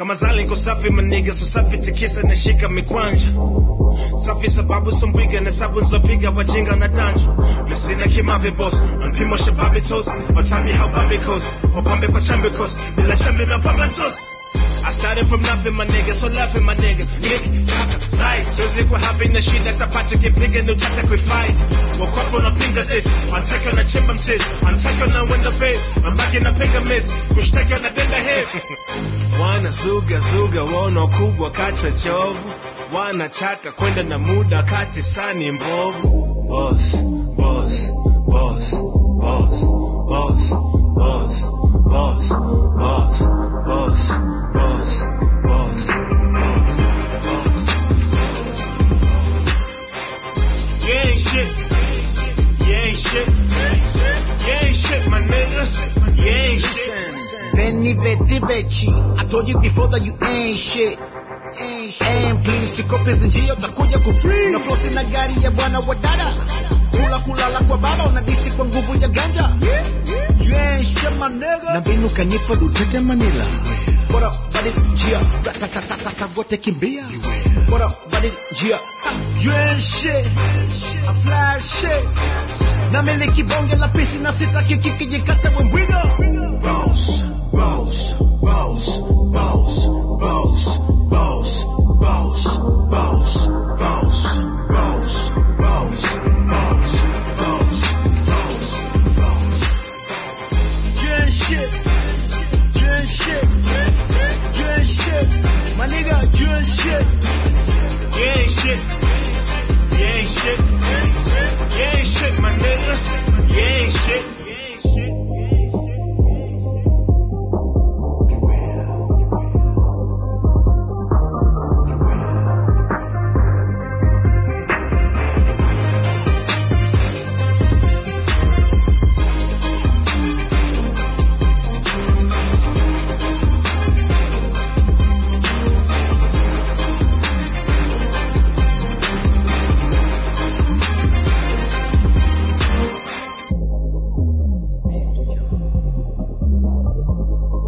kama zali niko safi maniga so safi tikisa nashika mikwanja safi sababu sombwiga na sabu nzopiga wajinga na danjo misina kimave boss mpimo shababi toast watambi how babi goes wapambe kwa chambe coast bila chambe mapamba toast I started from nothing, my nigga, so laughing, my nigga. Nick, kaka, sai. Siwezi kuwa happy na shida, tapata kipiga ndo chata kuifai. Wakwapo unapinga this, wanataka unachimba mchizi, wanataka unawenda pay, mabaki napiga miss, kushtaki wanadenda head. Wanazuga zuga, waona ukubwa kata chovu, wanataka kwenda na muda kati sani mbovu. Boss, boss, boss, boss, boss, boss, boss, boss, boss, boss, boss, boss, boss. You ain't shit. You ain't shit. You ain't shit, my nigga. You ain't shit. Benny Betty Bechi. I told you before that you ain't shit. Ain't shit. And please sikope zinjia utakuja kufree. Unafosi na gari ya bwana wa dada. Kula kulala kwa baba unadisi kwa nguvu ya ganja. You ain't shit my nigga. Na mbinu kanipa dutete Manila. What up, buddy? Gia. Ratatatatata wote kimbia. What up, buddy? Gia. You ain't shit. I fly shit. Na miliki bonge la pisi na sitaki kikijikata wembwiga. Boss, boss, boss, boss, boss, boss, boss, boss, boss, boss, boss, boss, boss, boss, boss. You ain't shit. You ain't shit. You ain't shit. My nigga, you ain't shit. You ain't shit. You ain't shit. You ain't shit, my nigga. You ain't shit. You ain't shit.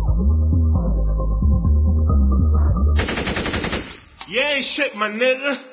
You ain't shit, my nigga.